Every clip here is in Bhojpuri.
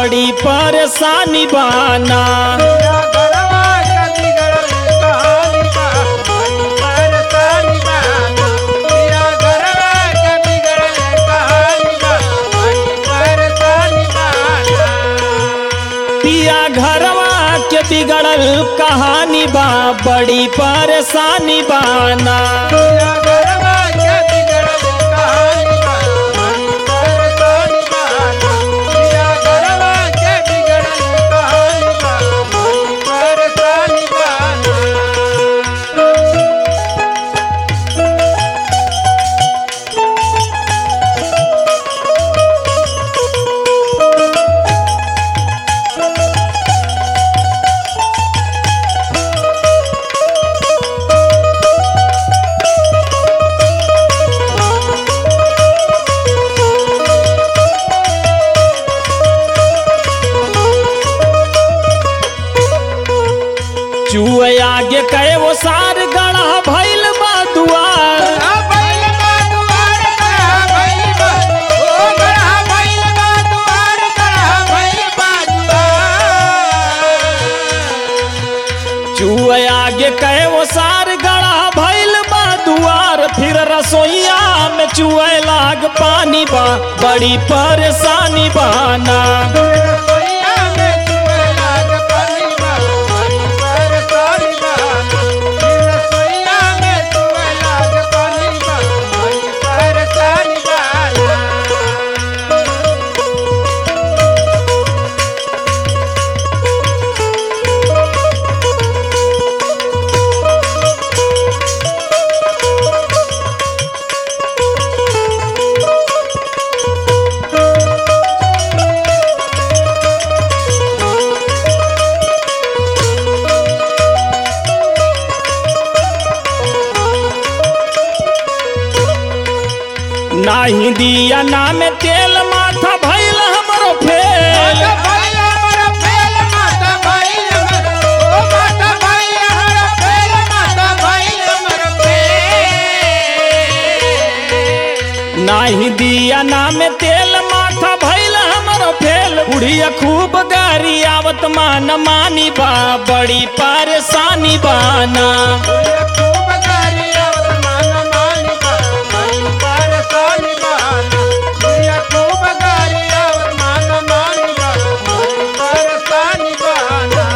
बड़ी परेशानी बाना पिया घरवा के बिगड़ल कहानी बा बड़ी परेशानी बाना पिया घरवा के बिगड़ल कहानी बा बड़ी परेशानी बाना पिया घरवा के बिगड़ल कहानी बा बड़ी परेशानी बाना पिया घरवा के बिगड़ल कहानी बा बड़ी परेशानी बाना पिया घरवा के बिगड़ल कहानी बा बड़ी परेशानी बाना चुए आगे कहे वो सार गढ़ा भैल बा दुआर बैल बा दुआर गढ़ा बैल बा ओ गढ़ा बैल बा दुआर गढ़ा बैल बा दुआर चुए आगे कहे वो सार गढ़ा भैल बा दुआर फिर रसोईया में चुए लाग पानी बा बड़ी परेशानी बाना रसोईया में चुए लाग पानी बा बड़ी परेशानी बाना रसोईया में चुए लाग पानी बा बड़ी परेशानी बाना नाही दिया ना में तेल माथा भैल हमरो फेल माता भाई हमारा फेल माता भाई हमारा ओ माता भाई हमारा फेल माता भाई हमारा फेल नाही दिया ना में तेल माथा भैल हमरो फेल बुढ़िया खूब गारी आवत मान मानी बा बड़ी परेशानी बाना ये खूब गारी आवत मान मानी बा बड़ी परेशानी बाना ये खूब गारी आवत मान मानी बा बड़ी परेशानी बाना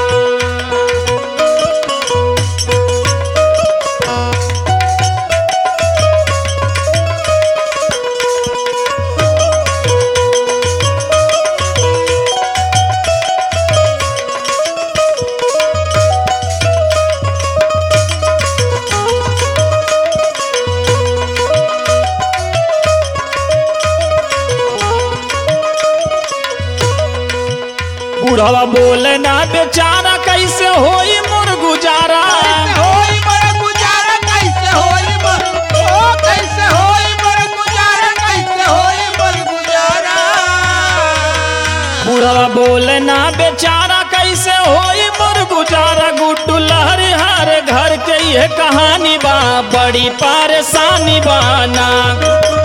बुढ़वा बोले ना बेचारा कैसे होई मोर गुजारा कैसे होई मोर गुजारा कैसे होई मोर ओ कैसे होई मोर गुजारा कैसे होई मोर गुजारा बुढ़वा बोले ना बेचारा कैसे होई मोर गुजारा गुड्डू लहरी हार घर के ये कहानी बा बड़ी परेशानी बाना